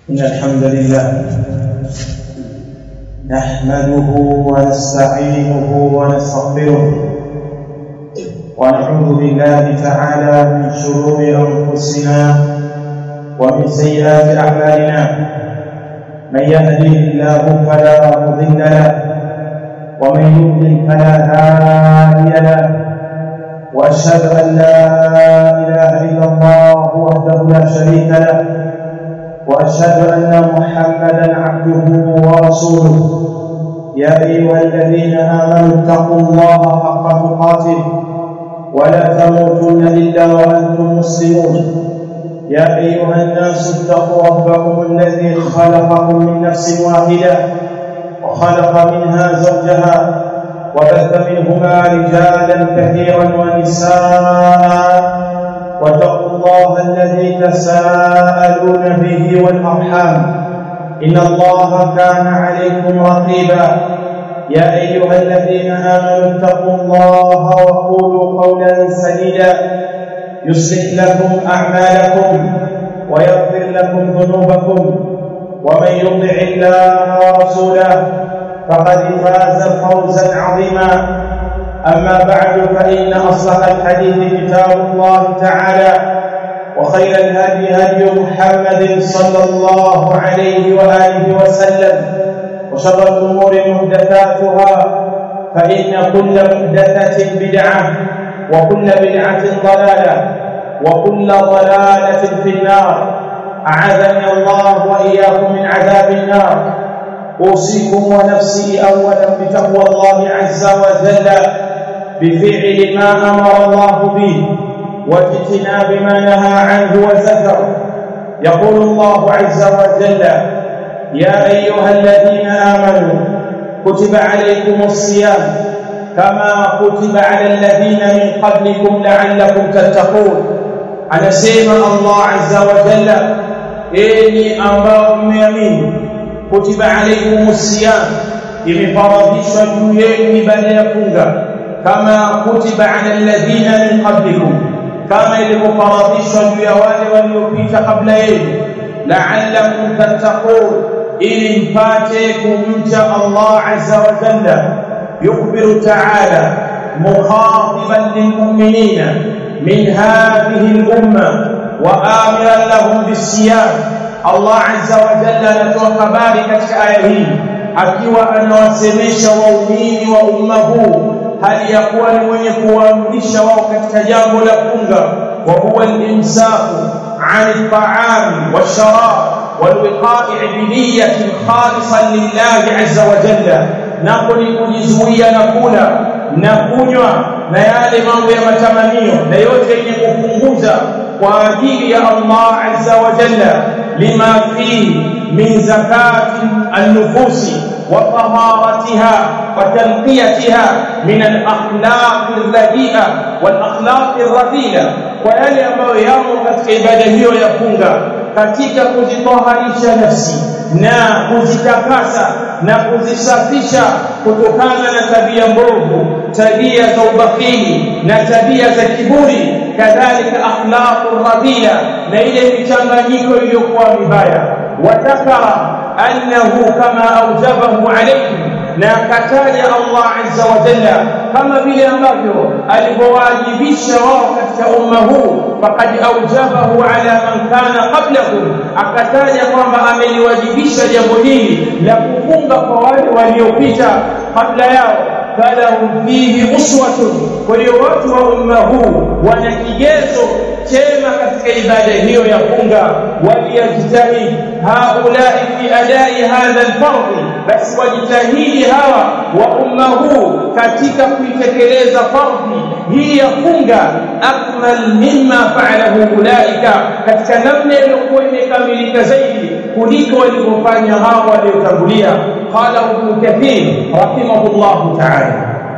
إن الحمد لله نحمده ونستعينه ونستغفره ونعوذ بالله تعالى من شرور أنفسنا ومن سيئات أعمالنا من يهده الله فلا مضل له ومن يضلل فلا هادي له واشهد ان لا اله الا الله وحده لا شريك له واشهد ان محمدا عبده ورسوله يا ايها الذين امنوا اتقوا الله حق تقاته ولا تموتن الا وانتم مسلمون يا ايها الناس اتقوا ربكم الذي خلقكم من نفس واحده وخلق منها زوجها وبث منهما رجالا كثيرا ونساء واتقوا الله الذي تساءلون به والارحام ان الله كان عليكم رقيبا يا ايها الذين امنوا اتقوا الله وقولوا قولا سديدا يصلح لكم اعمالكم ويغفر لكم ذنوبكم ومن يطع الله ورسوله فقد فاز فوزا عظيما اما بعد فان اصلح الحديث كتاب الله تعالى وخير الهدي هدي محمد صلى الله عليه واله وسلم وشر الامور محدثاتها فان كل محدثه بدعه وكل بدعه ضلاله وكل ضلاله في النار اعاذني الله واياكم من عذاب النار اوصيكم ونفسي اولا بتقوى الله عز وجل بفعل ما امر الله به واجتناب ما نهى عنه وزجر يقول الله عز وجل يا ايها الذين امنوا كتب عليكم الصيام كما كتب على الذين من قبلكم لعلكم تتقون anasema Allah azza wa jalla enyi ambao mmeamini kutiba alaykumus siyam imefaradhishwa juu yenu ibada ya funga kama kutiba ala alladhina min qablikum kama ilivyofaradhishwa juu ya wale waliopita kabla yenu la'allakum tattaqun ili mpate kumcha Allah azza wa jalla yukhbiru ta'ala mukhatiban lilmu'minina من هذه الأمة وآمرا لهم بالصيام الله عز وجل anatoa habari katika aya hii akiwa anawasemesha waumini wa umma huu hali ya kuwa ni mwenye kuwaamrisha wao katika jambo la funga wa huwa al-imsaku 'an at-ta'am wash-sharab wal-wiqa'i bi niyyatin khalisan lillahi 'azza wa jalla napo ni kujizuia na kula na kunywa na yale mambo ya matamanio na yote yenye kupunguza kwa ajili ya Allah azza wa jalla lima fihi min zakati an-nufusi wa taharatiha wa tanqiyatiha min al-akhlaq al-radhi'a wal akhlaq ar-radhila kwa yale ambayo yamo katika ibada hiyo ya funga katika kuzitoharisha nafsi na kuzitakasa na kuzisafisha kutokana na tabia mbovu tabia za ubakili na tabia za kiburi kadhalika akhlaqur radila na ile michanganyiko iliyokuwa mibaya watakara annahu kama aujabahu alayhi na akataja Allah azza wa jalla kama vile ambavyo alivyowajibisha wao katika umma huu faqad aujabahu ala man kana qablahu akataja kwamba ameliwajibisha jambo hili la kufunga kwa wale waliopita kabla yao falahum fihi uswatun kwa hiyo watu wa umma huu wana kigezo chema katika ibada hiyo ya funga waliyajtahid haulai fi adai hadha alfardhi basi wajitahidi hawa wa umma huu katika kuitekeleza fardhi hii ya funga akmal mimma fa'alahu ulaika katika namna iliyokuwa imekamilika zaidi kuliko walivyofanya hao waliotangulia qala ibn kathir rahimahullah ta'ala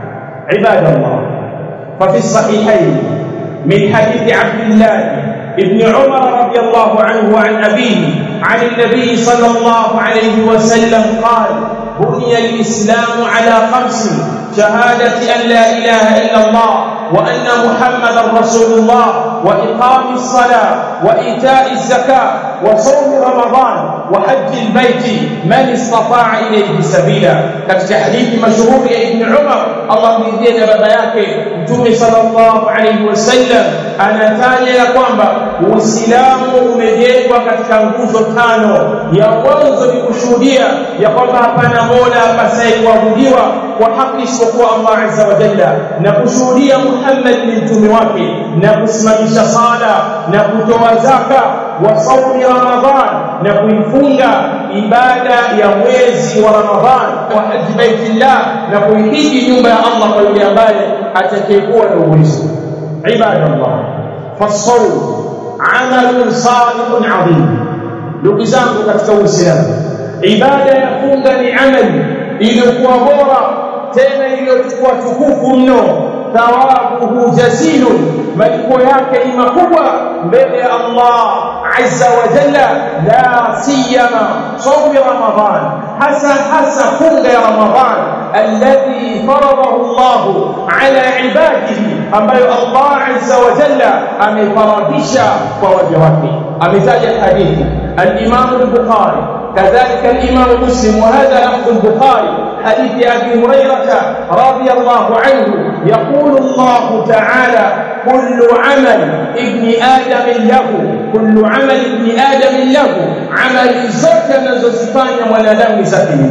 ibadallah ففي الصحيحين من حديث عبد الله ابن عمر رضي الله عنه عن أبيه عن النبي صلى الله عليه وسلم قال بني الإسلام على خمس شهادة أن لا إله إلا الله وأن محمدا رسول الله وإقام الصلاة وإيتاء الزكاة وصوم رمضان وحج البيت من استطاع إليه سبيلا katika hadithi mashuhuri ya Ibn Umar Allah mridhie na baba yake Mtume sallallahu alaihi wasallam anataja ya kwamba Uislamu umejengwa katika nguzo tano ya mwanzo ni kushuhudia ya kwamba hapana mola apasaye kuabudiwa kwa haki isipokuwa Allah azza wa jalla na kushuhudia Muhammad ni mtume wake na kusimamisha sala na kutoa zaka wa saumi Ramadhan na kuifunga ibada ya mwezi wa Ramadhan wa haji baitillah na kuihiji nyumba ya Allah kwa yule ambaye atakayekuwa na uwezo ibadallah fasawm amalun salihun adhim ndugu zangu katika uislamu ibada ya funga ni amali iliyokuwa bora tena iliyokuwa tukufu mno thawabuhu jazilun malipo yake ni makubwa mbele ya Allah azza wa jalla la siyama sawmi ramadan hasa hasa funga ya ramadan alladhi faradahu Allah ala ibadihi ambayo Allah azza wa jalla amefaradisha kwa waja wake ametaja hadithi al-Imam al-Bukhari كذلك الإمام مسلم وهذا لفظ البخاري حديث أبي هريرة رضي الله عنه يقول الله تعالى كل عمل ابن آدم له كل عمل ابن آدم له عمل زوجة نزوزفان ونادم زكيه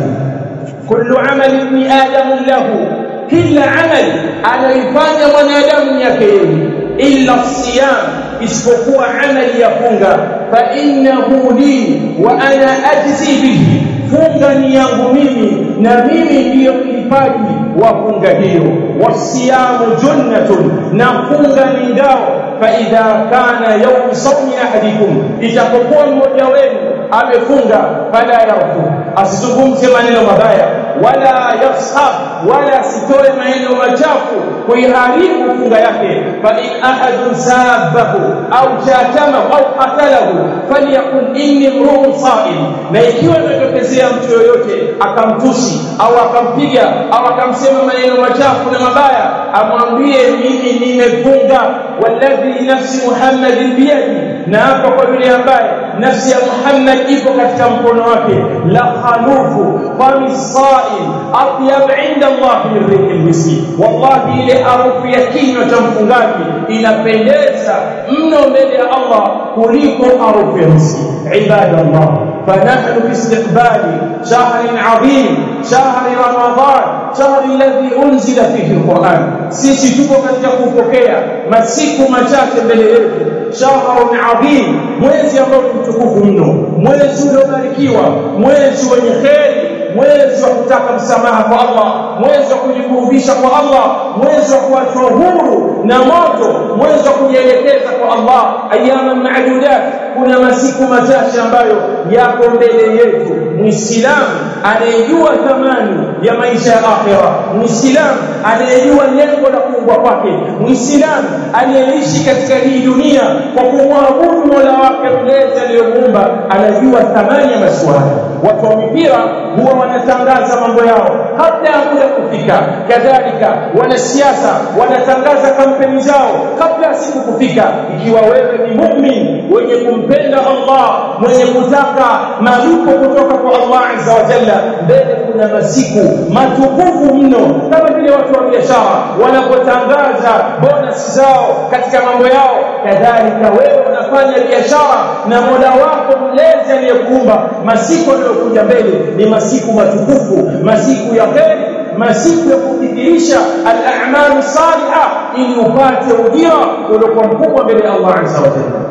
كل عمل ابن آدم له كل عمل أنا يفان ونادم يكيه إلا الصيام isipokuwa amali ya funga fa innahu li wa ana ajzi bihi funga ni yangu mimi na mimi ndiyo mlipaji wa funga hiyo wasiyamu junnatun na funga ni ngao fa idha kana yawm sawmi ahadikum itapokuwa mmoja wenu amefunga fala yarfu asizungumze maneno mabaya wala yashab wala sitoe maneno machafu kuiharibu funga yake fa in ahadun sabahu au shatamahu au qatalahu falyakun inni mru'un sa'im na ikiwa imetokezea mtu yoyote akamtusi au akampiga au akamsema maneno machafu na mabaya amwambie mimi nimefunga walladhi nafsi muhammadin biyadi na hapa kwa yule ambaye nafsi ya Muhammad ipo katika mkono wake la khalufu fami saim atyab inda Allah min rihi almiski wallahi ile harufu ya kinywa cha mfungaji inapendeza mno mbele ya Allah kuliko harufu ya miski ibadallah فنحن في استقبال شهر عظيم شهر رمضان شهر الذي انزل فيه القران sisi tuko katika kupokea masiku machache mbele yetu shahrun adhim mwezi ambao ni mtukufu mno mwezi uliobarikiwa mwezi wenye kheri mwezi wa kutaka msamaha kwa Allah mwezi wa kujikurubisha kwa Allah mwezi wa kuachwa huru na moto mwezi wa kujielekeza kwa Allah ayama maadudat kuna masiku machache ambayo yako mbele yetu muislamu anayejua thamani ya maisha ya akhira muislamu anayejua lengo la kuumbwa kwake muislamu anayeishi katika hii dunia kwa kumwabudu mola wake mlezi aliyomuumba anajua thamani ya masuala watu wa mipira huwa wanatangaza mambo yao kabla ya muda kufika kadhalika wanasiasa wanatangaza kampeni zao kabla ya siku kufika ikiwa wewe ni mumin wenye kumpenda Allah mwenye kutaka malipo kutoka kwa Allah azza wa jalla mbele kuna masiku matukufu mno kama vile watu wa biashara wanapotangaza bonus zao katika mambo yao kadhalika wewe unafanya biashara na mola wako mlezi aliyekuumba masiku yanayokuja mbele ni masiku matukufu masiku ya kheri masiku ya kudhihirisha al-a'malu salihah ili upate ujira uliokuwa mkubwa mbele ya Allah azza wa jalla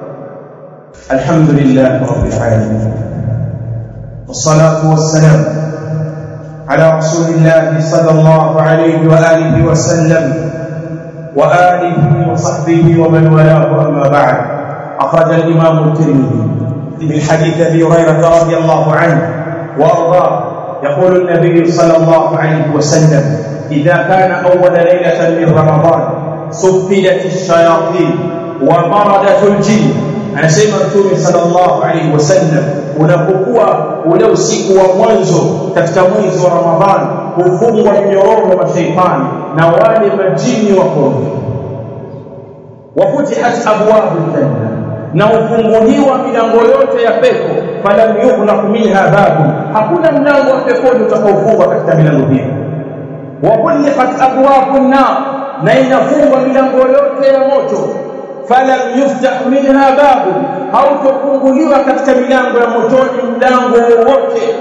alhamdulillah rabbil alamin والصلاه والسلام على رسول الله صلى الله عليه واله وسلم واله وصحبه ومن والاه اما بعد اخرج الامام الترمذي من حديث ابي هريره رضي الله عنه وارضاه يقول النبي صلى الله عليه وسلم اذا كان اول ليله من رمضان سفلت الشياطين ومردت الجن anasema mtume sallallahu alaihi wasallam unapokuwa ule usiku wa mwanzo katika mwezi wa Ramadhani hufungwa minyororo mashaitani na wale majini wakorofi wafutihat abwabu janna na ufunguliwa milango yote ya pepo falam yughlaq minha babu hakuna mlango wa peponi utakaofungwa katika milango hiyo wa kulliqat abwabu nar na inafungwa milango yote ya moto falam yuftah minha babu hautofunguliwa katika milango ya motoni mlango wowote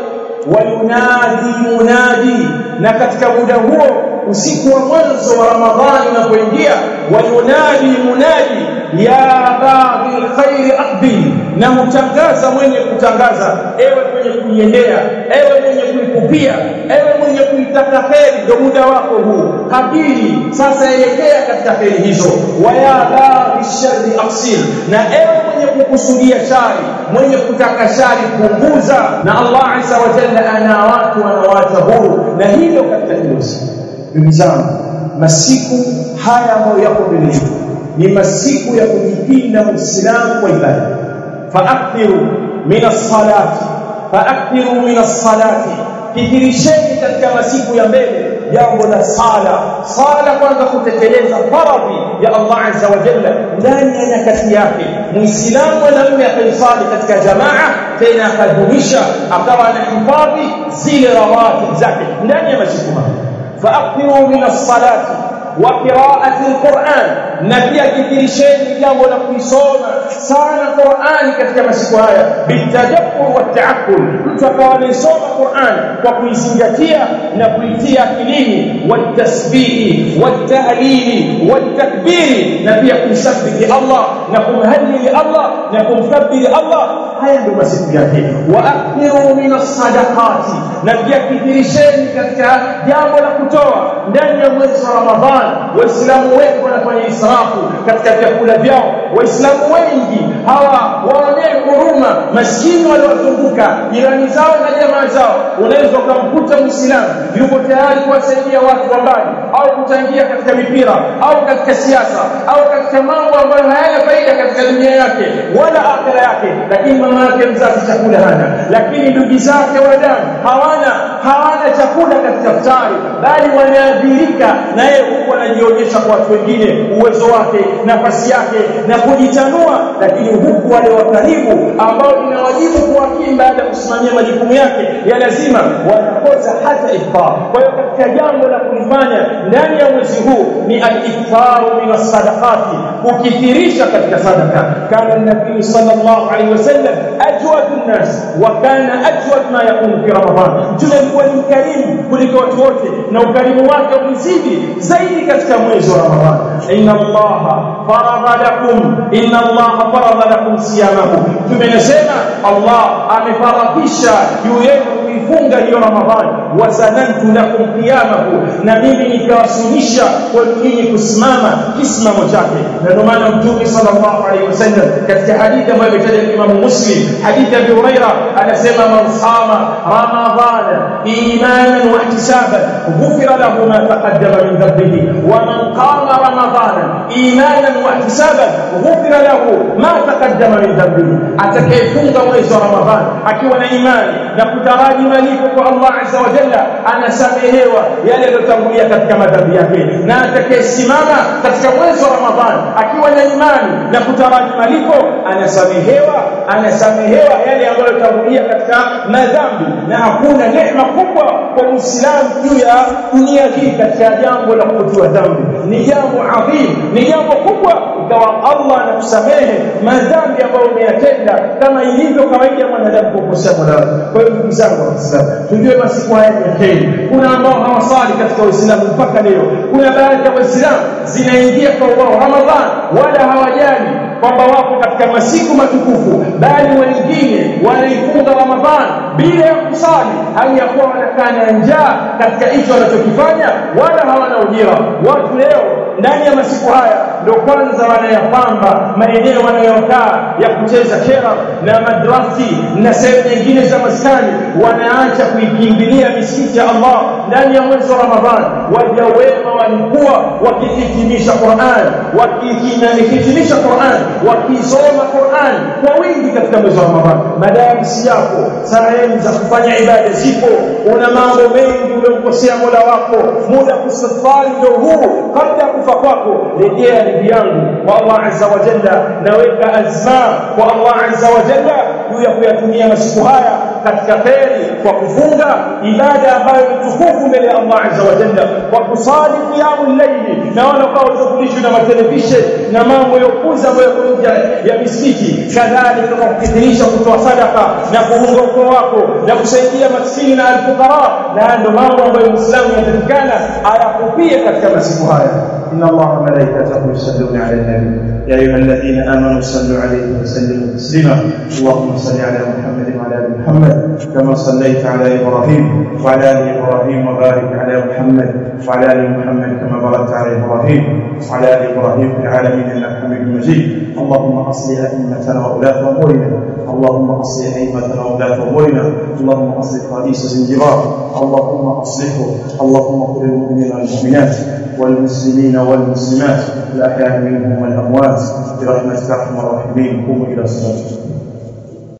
wayunadi munadi na katika muda huo usiku wa mwanzo wa ramadhani unapoingia wayunadi munadi ya baghi alkhair aqbil na mtangaza mwenye kutangaza ewe mwenye kuiendea ewe mwenye kuikupia ewe mwenye kuitaka heri ndio muda wako huu kabili sasa elekea katika heri hizo waya baghi sharri aqsil na ewe mwenye kukusudia shari mwenye kutaka shari punguza na Allah azza wa jalla ana watu wanawaacha huru na hilo katika hilo siku ndugu zangu masiku haya ambayo yako mbele yetu ni masiku ya kujipinda muislamu kwa ibada faaktiru min as-salati faaktiru min as-salati kithirisheni katika masiku ya mbele jambo la sala sala kwanza kutekeleza faradhi ya Allah azza wa jalla ndani ya nyakati yake muislamu mwanamume akaisali katika jamaa tena akadumisha akawa anahifadhi zile rawatib zake ndani ya masiku haya faaktiru min as-salati wa qira'ati al-Qur'an na pia kithirisheni jambo la kuisoma sana Qur'an katika masiku haya bitadabbur wa ta'akkul mtu akawa anasoma Qur'an kwa kuizingatia na kuitia akilini watasbihi watahlili watakbiri na pia kumsabbihi Allah na kumhallili Allah na kumkabbiri Allah haya ndio masiku yake wa akthiru min as-sadaqati na pia kithirisheni katika jambo la kutoa ndani ya mwezi wa Ramadhan waislamu wengi wanafanya israfu katika vyakula vyao waislamu wengi hawa waonee huruma maskini waliowazunguka jirani zao na jamaa zao unaweza ukamkuta muislamu yuko tayari kuwasaidia watu wa mbali au kuchangia katika mipira au katika siasa au katika mambo ambayo hayana faida katika dunia yake wala akhira yake lakini mama yake mzazi chakula hana lakini ndugu zake wa damu hawana hawana chakula katika futari bali wanaadhirika na yeye huku anajionyesha kwa watu wengine uwezo wake nafasi yake na kujitanua lakini huku wale wa karibu ambao inawajibu kuwakimu baada ya kusimamia majukumu yake ya lazima wanakosa hata iftar kwa hiyo katika jambo la kulifanya ndani ya mwezi huu ni al-iftaru min as-sadaqati kukithirisha katika sadaka kana nabii sallallahu alaihi wasallam ajwad an-nas wa kana ajwad ma yakunu fi ramadan mtume alikuwa ni mkarimu kuliko watu wote na ukarimu wake ulizidi zaidi katika mwezi wa ramadhan inna allaha farada lakum inna allaha farada lakum siyamahu tumenasema allah amefaradhisha juu yenu kuifunga hiyo ramadhani wasanantu lakum qiyamahu na mimi nikawasunisha kwenu nyinyi kusimama kisimamo chake na ndio maana mtume sallallahu alaihi wasallam katika hadithi ambayo imetaja Imam Muslim hadithi ya Abu Huraira anasema man sama ramadhana imanan wa ihtisaban ghufira lahu ma taqaddama min dhanbihi wa man qama ramadhana imanan wa ihtisaban ghufira lahu ma taqaddama min dhanbihi atakayefunga mwezi wa ramadhani akiwa na imani na kutaraji malipo kwa Allah azza wa jalla anasamehewa yale yaliyotangulia katika madhambi yake na atakayesimama katika mwezi wa ramadhani akiwa na imani na kutaraji malipo anasamehewa anasamehewa yale ambayo yaliyotangulia katika madhambi na hakuna neema kubwa kwa muislamu juu ya dunia hii katika jambo la kutiwa dhambi ni jambo adhim ni jambo kubwa ikawa Allah anakusamehe madhambi ambayo umeyatenda kama ilivyo kawaida mwanadamu kukosea Mola kwa hiyo ndugu zangu waislamu tujue masiku haya ni kheri kuna ambao hawasali katika uislamu mpaka leo kuna baadhi ya waislamu zinaingia kwa wao ramadhan wala hawajali kwamba wapo katika masiku matukufu bali wengine wanaifunga ramadhan bila ya kusali hali ya kuwa wanakaa na njaa katika hicho wanachokifanya wala hawana ujira watu leo ndani ya masiku haya ndio kwanza wanayapamba maeneo wanayokaa ya kucheza kera na madrasi na sehemu nyingine za maskani wanaacha kuikimbilia misikiti ya Allah ndani ya mwezi wa Ramadhani waja wema walikuwa wakihitimisha Qur'an wakihitimisha Qur'an wakisoma Qur'an kwa wingi katika mwezi wa Ramadhani madarisi yako sehemu za kufanya ibada zipo una mambo mengi uliomkosea Mola wako muda kusafari ndio huu kabla ya kufa kwako rejea ndugu yangu kwa Allah azza wa jalla naweka azma kwa Allah azza wa jalla juu ya kuyatumia masiku haya katika kheri kwa kufunga ibada ambayo ni tukufu mbele ya Allah azza wa jalla kwa kusali qiyamul layli na wala kwa ushughulishwe na matelevisheni na mambo ya kuuza ambayo yako nje ya misikiti kadhalika kwa kukithirisha kutoa sadaka na kuunga ukoo wako na kusaidia maskini na alfukara na ndio mambo ambayo Muislamu yanatakikana ayakupie katika masiku haya إن الله وملائكته يصلون على النبي يا أيها الذين آمنوا صلوا عليه وسلموا تسليما اللهم صل على محمد وعلى آل محمد كما صليت على إبراهيم وعلى آل إبراهيم وبارك على محمد وعلى آل محمد كما باركت على إبراهيم وعلى آل إبراهيم في العالمين إنك حميد مجيد اللهم أصلح أئمتنا وولاة أمورنا اللهم أصلح أئمتنا وولاة أمورنا اللهم أصلح رئيس زنجبار اللهم أصلحه اللهم قل المؤمنين والمؤمنات والمسلمين والمسلمات الأحياء منهم والأموات برحمتك أرحم الراحمين قوموا إلى صلاتكم